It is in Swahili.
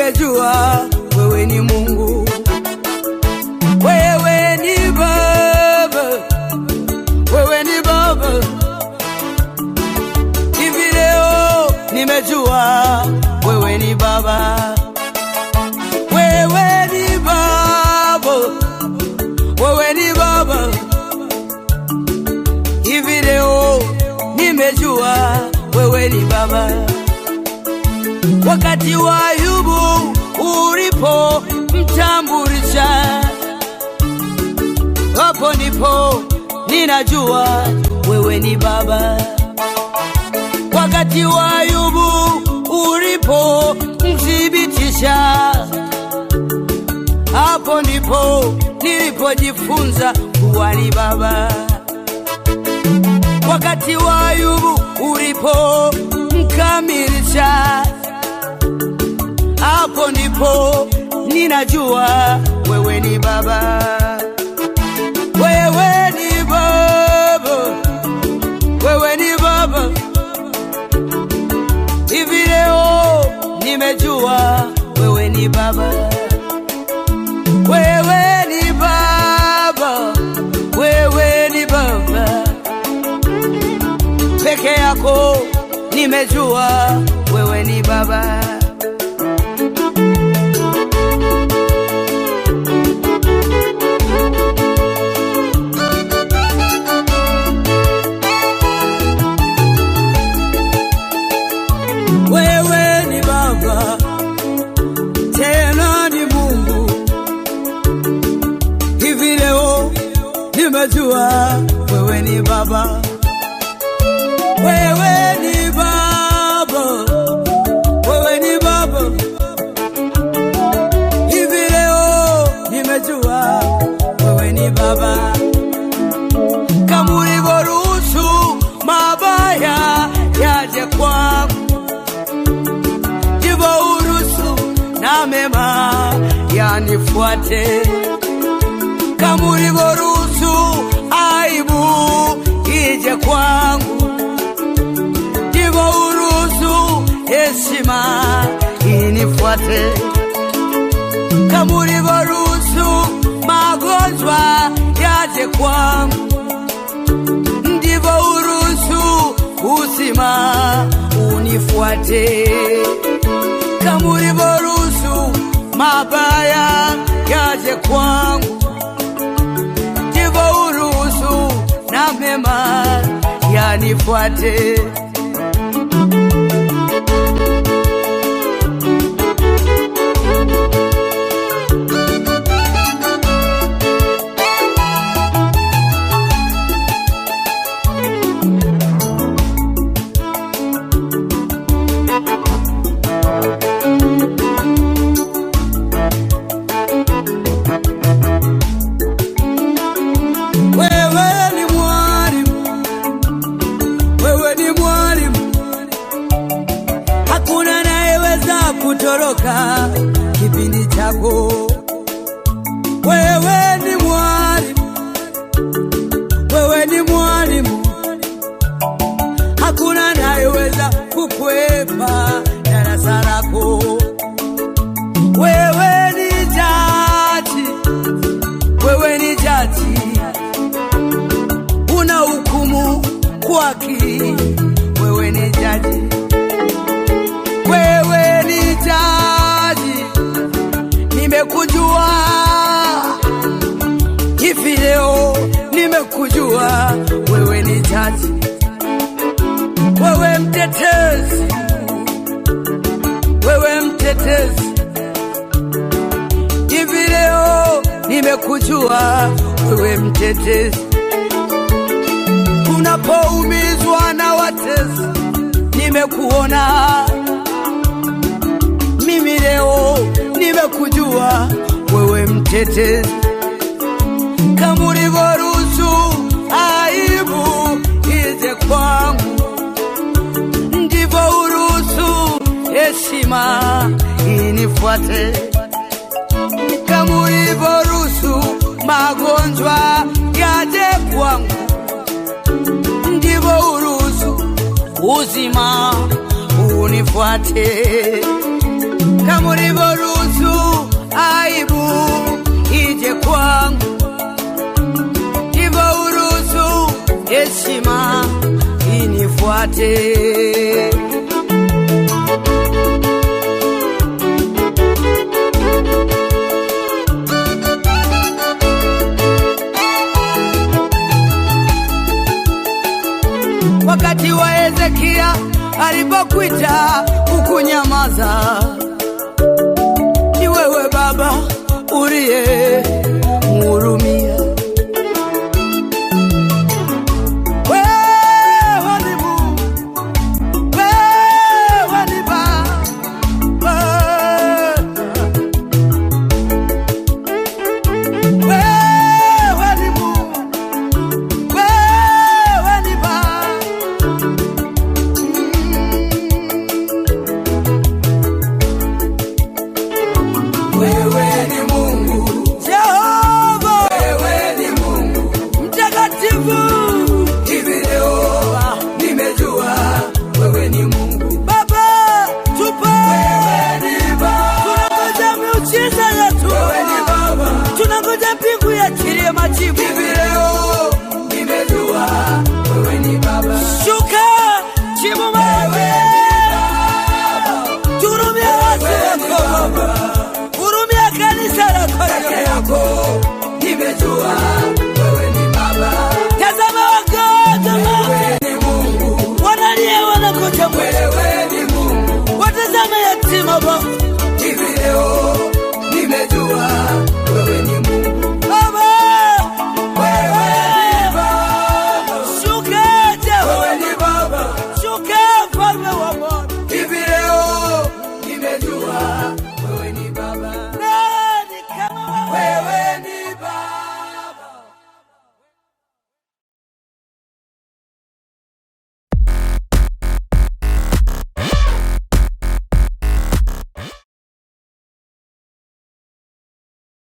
nimejua wewe ni Mungu, wewe ni Baba, wewe ni Baba. Hivi leo nimejua wewe ni Baba, wewe ni Baba, wewe ni Baba. Hivi leo nimejua wewe ni Baba. Wakati wa Ayubu ulipo mtambulisha, hapo ndipo ninajua wewe ni Baba. Wakati wa Ayubu ulipo mthibitisha, hapo ndipo nilipojifunza kuwa ni Baba. Wakati wa Ayubu ulipo mkamilisha, hapo ndipo ninajua wewe ni Baba. Wewe ni Baba, wewe ni Baba. Hivi leo nimejua wewe ni Baba, wewe ni Baba, wewe ni Baba peke yako, nimejua wewe ni Baba. Wewe ni Baba, tena ni Mungu. Hivi leo nimejua wewe ni Baba, wewe ni Baba, wewe ni Baba. Hivi leo nimejua wewe ni Baba, kama ulivyoruhusu mabaya yaje kwangu ndivyo uruhusu na mema yanifuate, kama ulivyoruhusu aibu ije kwangu, ndivyo uruhusu heshima inifuate, kama ulivyoruhusu magonjwa yaje kwangu, ndivyo uruhusu uzima unifuate kama ulivyoruhusu mabaya yaje kwangu, ndivyo uruhusu na mema yanifuate. Wewe ni mwalimu, wewe ni mwalimu, hakuna anayeweza kutoroka kipindi chako. Wewe ni mwalimu, wewe ni mwalimu, hakuna anayeweza kukwepa darasa lako. Wewe ni jaji, wewe ni jaji una hukumu kwa haki. Wewe ni jaji, wewe ni jaji, nimekujua hivi leo, nimekujua wewe ni jaji, wewe mtetezi, wewe mtetezi, hivi leo nimekujua wewe mtetezi unapoumizwa na watesi, nimekuona mimi leo, nimekujua wewe mtetezi, kama ulivyoruhusu aibu ije kwangu, ndivyo uruhusu heshima inifuate, kama ulivyoruhusu magonjwa yaje kwangu ndivyo uruhusu uzima unifuate. kama ulivyoruhusu aibu ije kwangu, ndivyo uruhusu heshima inifuate. wakati wa Hezekia alipokuita ukunyamaza, ni wewe Baba uliye mhurumia. Wewe ni Mungu, wewe ni Baba, wewe ni Mungu, wewe ni Baba. Wewe ni Mungu, Jehova wewe ni Mungu. mtakatifu, Hivi leo nimejua wewe ni Mungu. Baba tupe, Wewe ni Baba, tunangoja miujiza yetu, wewe ni Baba. tunangoja mbingu yachilie majibu. Hivi leo nimejua wewe ni Baba. Shuka jibu mawe, turumia watu Wewe ni wako, Baba, hurumia kanisa lako. peke yako nimejua